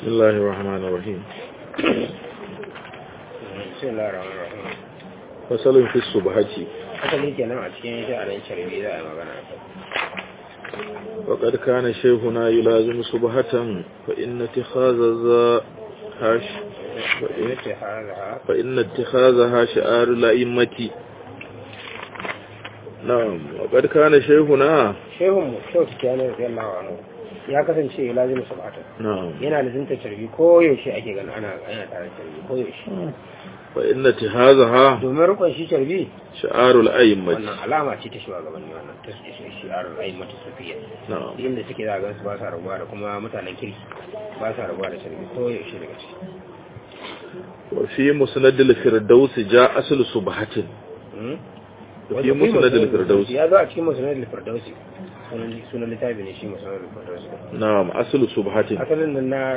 بسم الله الرحمن الرحيم بسم الله الرحمن الرحيم فصل في الصبحة asali kenan a cikin sha'anin sharbi za a yi magana وقد كان شيخنا يلازم صبحة فإن اتخاذ ذا هاش فإن, yace haza فإن اتخاذها شعار الأئمة نعم وقد كان شيخنا shehun mu shehu tijjani radiyallahu anhu ya kasance ya lazimi sabata نعم yana lizinta sharbi ko yaushe ake gani ana ana tare da sharbi ko yaushe فإن اتخاذها domin rukun shi sharbi شعار الأئمة wannan alama ce ta shugabanni wannan ta shi shi aron aimatu sufiya نعم inda suke za a gansu ba sa rabuwa da kuma mutanen kirki ba sa rabuwa da sharbi ko yaushe daga ciki وفي مسند الفردوس جاء أصل صبحة Hmm? وفي مسند الفردوس ya zo a cikin musnad al-firdausi sunan sunan littafi ne shi musnad al-firdausi نعم أصل صبحة asalin nan na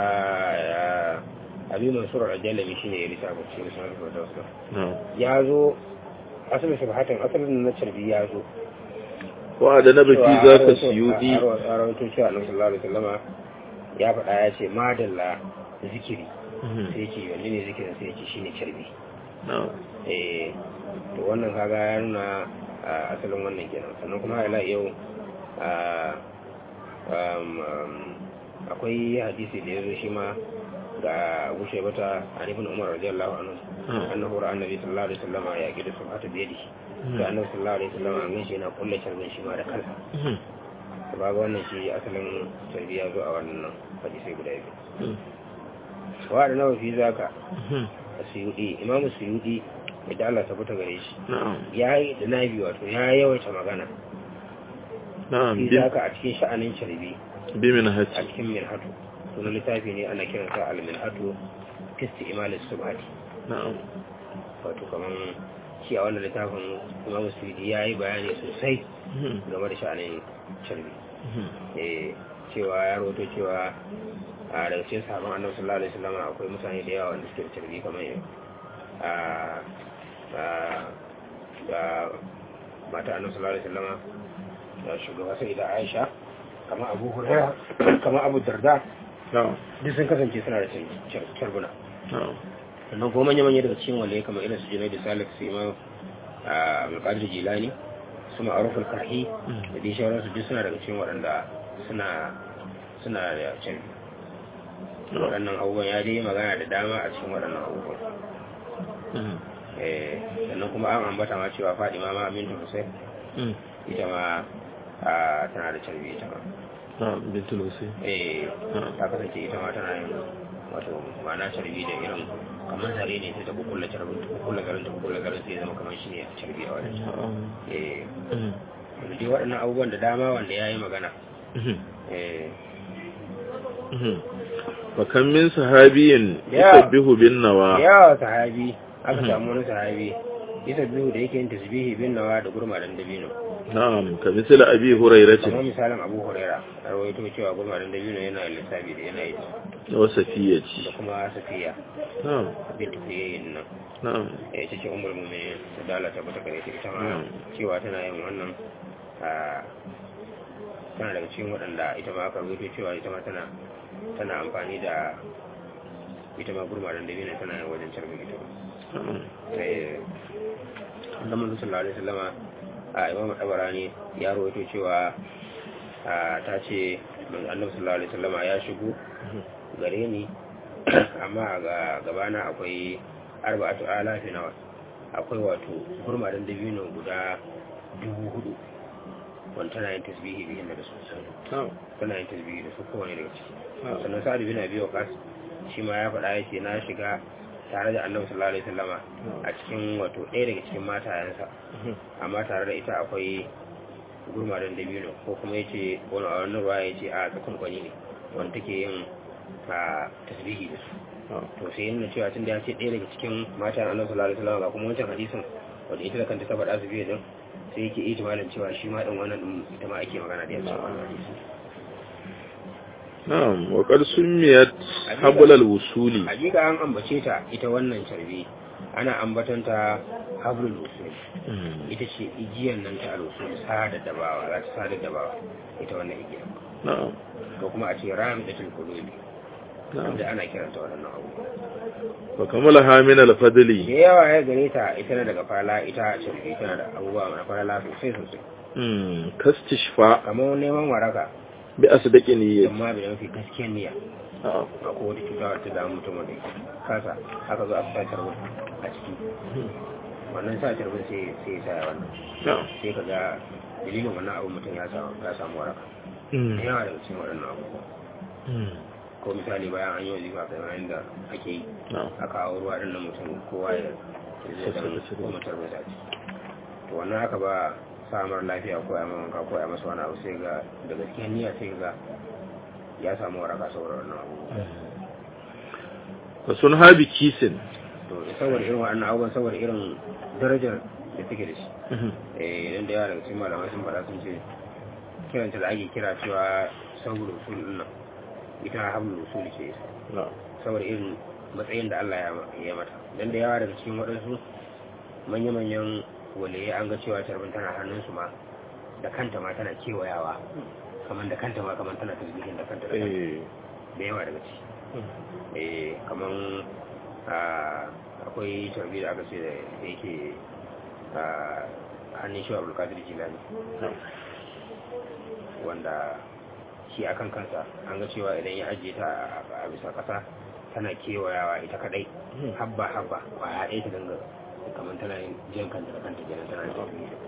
abi mansur al-jalami shine ya lissafa shi musnad al-firdausi نعم ya zo asalin subhatan asalin nan na carbi ya zo وأدنب في cewa ذاك a السيودي rawaito- a rawaito cewa annabi sallallahu alaihi wasallama ya faɗa ya ce madalla zikiri sai ya ce wanne ne zikirin sai ya ce shine carbi نعم eh to wannan kaga ya nuna a asalin wannan kenan sannan kuma ila yau a um, um, akwai hadisi da ya zo shi ma ga gushe bata an ibn umar radiyallahu anhu annahu ra'a annabi sallallahu alaihi wasallam ya gida subhata biyadi ga annabi sallallahu alaihi wasallam an ganshi yana kulle charbin shi ma da kansa to baga wannan shi asalin charbi ya zo a wannan hadisi guda biyu wa da nawa fi zaka asiyudi imamu suyudi idan Allah ta fita gare shi نعم ya yi da nabi wato ya yawaita magana نعم fi zaka a cikin sha'anin sharbi a بمنهج cikin mirhatu sunan littafi ne ana kiransa al-mirhatu fisti imalis subhati نعم wato kaman shi a wannan littafin imamu suyudi ya yi bayani sosai game da sha'anin sharbi eh cewa ya roto cewa a daga cikin sahabban annabi sallallahu alaihi wasallam akwai mutane da yawa wanda suke da sharbi kamar yau a a ga mata annabi sallallahu alaihi wasallam da shugaba sai da Aisha kamar Abu Hurairah kamar Abu Darda نعم duk sun kasance suna da charbuna نعم sannan kuma manya-manya daga cikin wale kamar irin su Junaid Salik su Imam Abdulkadir Jilani su Ma'ruf al-Karhi da dai sauransu duk suna daga cikin waɗanda suna suna da can waɗannan abubuwan ya dai magana da dama a cikin waɗannan abubuwan eh sannan kuma an ambata ma cewa Fadima ma Bintu Hussein ita ma a, tana da carbi ita ma نعم بنت الوسيم eh نعم ta kasance ita ma tana yin wato ma'ana carbi da irin kamar zare ne sai ta kukulla carbin ta kukulla garin ta kukulla garin sai ya zama kamar shi ne carbi a wajen نعم eh wanda dai waɗannan abubuwan da dama wanda ya yi magana eh وكم من صحابي يا. يسبح بالنوى yawa sahabi aka samu wani sahabi isa biyu da yake yin tasbihi bin nawa da gurmadan dabino نعم كمثل أبي هريرة kamar misalin abu huraira a rawaito cewa gurmadan dabino yana lissafi da yana yi da وسفية kuma safiya نعم bin tafiyayin nan نعم ya ita ce umar mummuni da dala ta bata gare ta ita ma Mm. cewa tana yin wannan a tana daga cikin waɗanda ita ma aka rubuto cewa ita ma tana tana amfani da ita ma gurmadan dabino tana yin wajen carbin ita ma نعم sai da manzo sallallahu alaihi wasallama a imam tabarani ya rawaito cewa a ta ce manzo annabi sallallahu alaihi wasallama ya shigo gare ni amma ga gabana akwai arba'atu alafi nawa akwai wato gurmadan dabino guda dubu hudu wanda tana yin tasbihi bihin da su نعم tana yin tasbihi da su kowane daga ciki نعم sannan sa'ad bin abi waqas shi ma ya faɗa yace na shiga tare da annabi sallallahu alaihi wasallama a cikin wato ɗaya daga cikin matayensa amma tare da ita akwai gurmadan dabino ko kuma yace wani a wannan ruwa yace a tsakon kwani ne wanda take yin a tasbihi da su نعم to sai yana cewa tun da ya ce ɗaya daga cikin matayen annabi sallallahu alaihi wasallama ga kuma wancan hadisin wanda ita da kanta ta faɗa su biyu din sai yake itimalin cewa shi ma ɗin wannan ɗin ita ma ake magana da ya cikin wannan hadisi نعم وقد سميت حبل الوصول hakika an ambace ta ita wannan carbi ana ambatanta hablul usul ita ce igiyar nan ta al-usul sada da bawa za ta sada da bawa ita wannan igiyar na'am ko kuma a ce ramidatul qulubi Na'am. da ana kiranta waɗannan abubuwa fa kamalaha min da al-fadli yawa ya gare ta ita na daga fala ita ce tana da abubuwa na fala sosai sosai mm kastishfa kamar neman waraka bi asdaqi niyyati amma bai mafi gaskiyar niyya na'am a kowace cuta wata damu mutum wanda kasa aka zo a sa tarbin a ciki wannan sa tarbin sai sai ya sa wannan na'am sai ka ga dalilin wannan abu mutum ya samu ya samu waraka da mm yawa daga cikin waɗannan abubuwa mm ko misali bayan an yi wazifa kamar yadda ake yi na'am a kawo ruwa ɗin na mutum kowa ya zai dan ko mutar mai sace to wannan haka ba samar lafiya ko ya mamanka ko ya masa wani abu sai ga da gaskiyar niyya sai ga ya samu waraka saboda wannan abubuwa fa sun habi kisin to saboda irin waɗannan abubuwan saboda irin darajar da take da shi eh idan da yawa daga cikin malamai sun faɗa sun ce kiranta da ake kira cewa saboda usul ɗin nan ita hablul usul ce na'am saboda irin matsayin da Allah ya ya mata dan da yawa daga cikin waɗansu manya-manyan waliyi an ga cewa tarbin tana hannunsu ma da kanta ma tana kewayawa kamar da kanta ma kamar tana tasbihin da kanta da kanta eh da yawa daga ciki eh kamar a akwai tarbi da aka ce da yake a hannun shi abdul kadir jilani wanda shi akan kansa an ga cewa idan ya ajiye ta a bisa kasa tana kewayawa ita kadai habba habba kwaya ɗaya ta dinga kamar tana yin jan kanta da kanta kenan tana yin tafiye da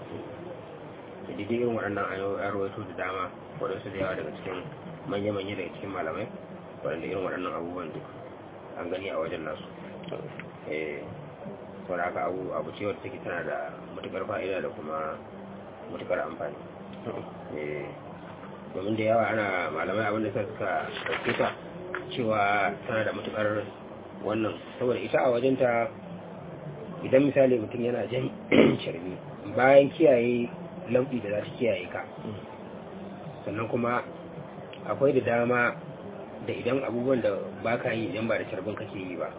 daidai irin waɗannan an rawaito da dama waɗansu da yawa daga cikin manya-manya daga cikin malamai waɗanda irin waɗannan abubuwan duk an gani a wajen nasu eh sau da haka abu abu ce wadda take tana da matukar fa'ida da kuma matukar amfani eh domin da yawa ana malamai abinda sa suka ɗauke ta cewa tana da matukar wannan saboda ita a wajenta idan misali mutum yana jan carbi bayan kiyaye lauɗi da za ta kiyaye ka sannan kuma akwai da dama da idan abubuwan da ba ka yi idan ba da carbin kake yi ba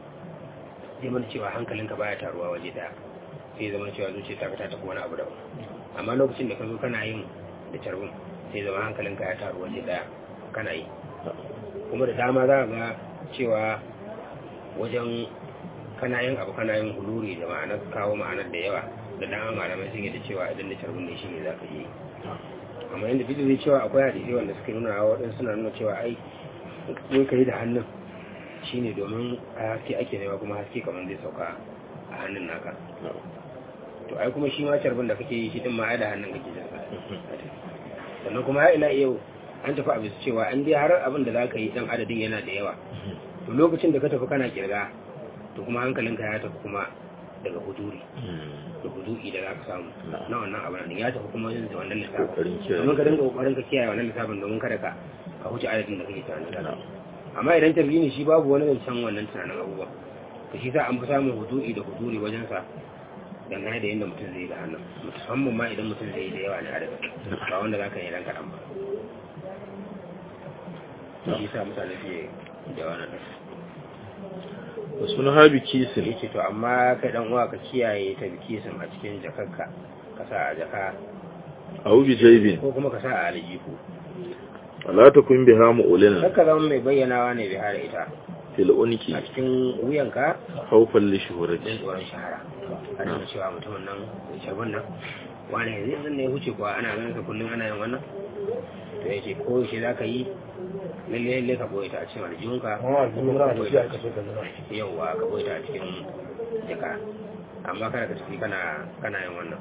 zai mana cewa hankalinka baya taruwa waje daya sai zama cewa zuciya ta ta tafi wani abu daban amma lokacin da ka zo kana yin da carbin sai zama hankalinka ya taru waje daya kana yi kuma da dama za ga cewa wajen kana yin abu kana yin huluri da ma'anar kawo ma'anar da yawa da dama malamai sun yi da cewa idan da carbin ne shi ne za ka yi amma yadda duk zai cewa akwai hadisi wanda suka nuna waɗansu suna nuna cewa ai wai ka yi da hannun shine domin a haske ake nema kuma haske kamar zai sauka a hannun naka to ai kuma shi ma carbin da kake yi shi din ma ai da hannun kake jin sa sannan kuma ya ila yau an tafi a bisa cewa an dai har abin da zaka yi dan adadin yana da yawa to lokacin da ka tafi kana kirga to kuma hankalinka ya tafi kuma daga huduri da hudu'i da za ka samu na wannan abin ya tafi kuma yin da wannan lissafin domin ka dinga kokarin ka kiyaye wannan lissafin domin kada ka ka huce adadin da kake tunanin da amma idan tarbi shi babu wani zancen wannan tunanin abubuwa to shi sa an fi samun hudu'i da huduri wajen sa dangane da yadda mutum zai yi da hannun musamman ma idan mutum zai yi da yawa ne adadin ba wanda za ka yi dan kaɗan ba shi sa mutane fiye da wannan wasu na habi kisin ya ce to amma kai dan uwa ka kiyaye ta bikisin a cikin jakarka ka sa a jaka a wubi jaibin ko kuma ka sa a aljihu wala ta kun biha mu'ulina kakka zama mai bayyanawa ne bai hada ita fil unki a cikin wuyanka haufan li don shuhurati tsoron shahara a da cewa mutumin nan mai sharbin nan wani yanzu yanzu ne ya huce kuwa ana ganin ka kullum ana yin wannan to ya ce ko shi za ka yi lalle lalle ka boye ta a cikin aljihunka ko ka boye ta a cikin yauwa ka boye ta a cikin jaka amma kada ka tafi kana kana yin wannan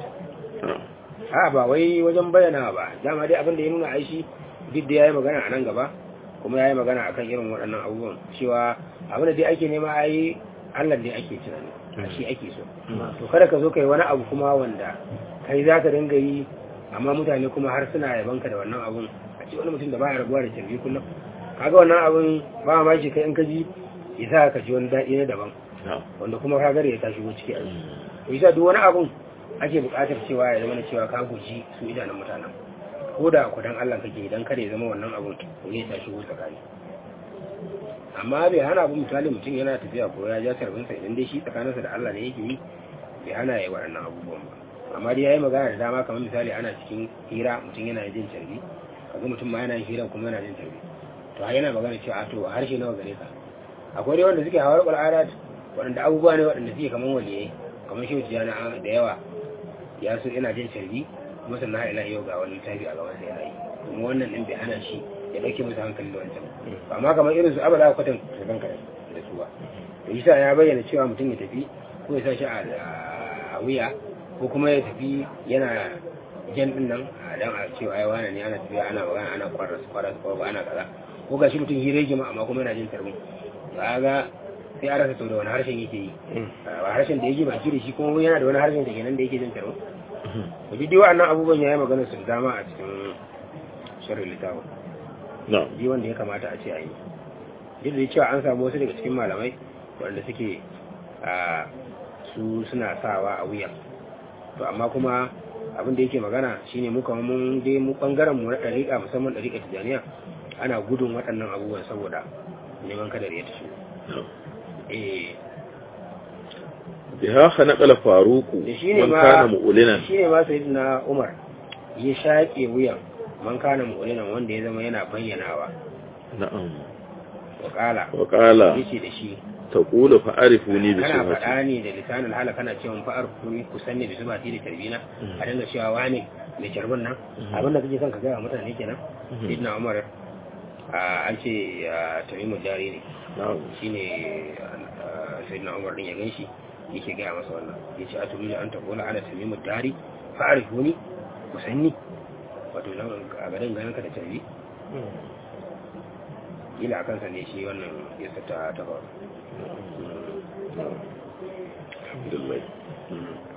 a ba wai wajen bayyana ba dama dai abin da ya nuna aishi duk da yayi magana a nan gaba kuma yayi magana akan irin waɗannan abubuwan cewa abin da dai ake nema ai Allah dai ake tunani a shi ake so to kada ka zo kai wani abu kuma wanda kai za ka dinga yi amma mutane kuma har suna yabanka da wannan abun a ce wani mutum da baya rabuwa da tarbi kullum kaga wannan abun ba ma shi kai in ka ji ya sa ka ji wani daɗi na daban wanda kuma ka gare ya ta shigo ciki a yi to yasa duk wani abun ake buƙatar cewa ya zama na cewa ka guji su idanun mutanen ko da ku dan Allah kake idan kada ya zama wannan abun to ya ta shigo tsakani amma bai hana abu misali mutum yana tafiya ko ya ja tarbinsa idan dai shi tsakaninsa da Allah ne yake yi bai hana ya yi waɗannan abubuwan ba amma dai ya yi magana da dama kamar misali ana cikin hira mutum yana jin tarbi kaga mutum ma yana yin hira kuma yana jin tarbi to har yana magana cewa to harshe nawa gare ka akwai dai wanda suke hawar al'adat waɗanda abubuwa ne waɗanda suke kaman waliyai kamar shi wuce da yawa ya so yana jin carbi kuma sannan har ila yau ga wani littafi a gaban sai yana yi kuma wannan din bai hana shi ya dauke musu hankali da wancan ba amma kamar irin su abada kwatan karban ka da su ba to isa ya bayyana cewa mutum ya tafi ko ya sa shi a wuya ko kuma ya tafi yana jan din nan a dan a cewa ai wani ne ana tafiya ana magana ana kwarar kwarar kwarar ana kaza ko ga shi mutum hira gima amma kuma yana jin tarbin ba ga sai a rasa to da wani harshen yake yi ba harshen da yake baki da shi kuma yana da wani harshen da kenan da yake jin tarbin to duk dai wa'annan abubuwan ya yi magana su dama a cikin shirin littafin ji wanda ya kamata a ce a yi duk da cewa an samu wasu daga cikin malamai wanda suke a su suna sawa a wuya to amma kuma abin da yake magana shine mu kamar mun dai mu bangaren mu na dariƙa musamman dariƙa tijaniya ana gudun waɗannan abubuwan saboda neman kadar ya tashi eh biha khanaqal faruku man kana mu'linan shine ma sayyidina Umar ya shaƙe wuyan man kana mu'linan wanda ya zama yana bayyanawa na'am wa qala wa qala yace da shi taqulu fa arifuni bi kana sifati faɗa ne da lisanin hala kana cewa fa arifuni ku sanne bi sifati da tarbina a dinga cewa wane mai tarbin nan abin da kake son ka ga mutane kenan sayyidina Umar a an ce tamimul dari ne na'am shine sayyidina Umar din ya ganshi yake gaya masa wannan yace a tumi an tabola ana tamimul dari fa arifuni ku sanni wato nan a garin ganin ka da tarbi ila kansa ne shi wannan yasa ta ta faru alhamdulillah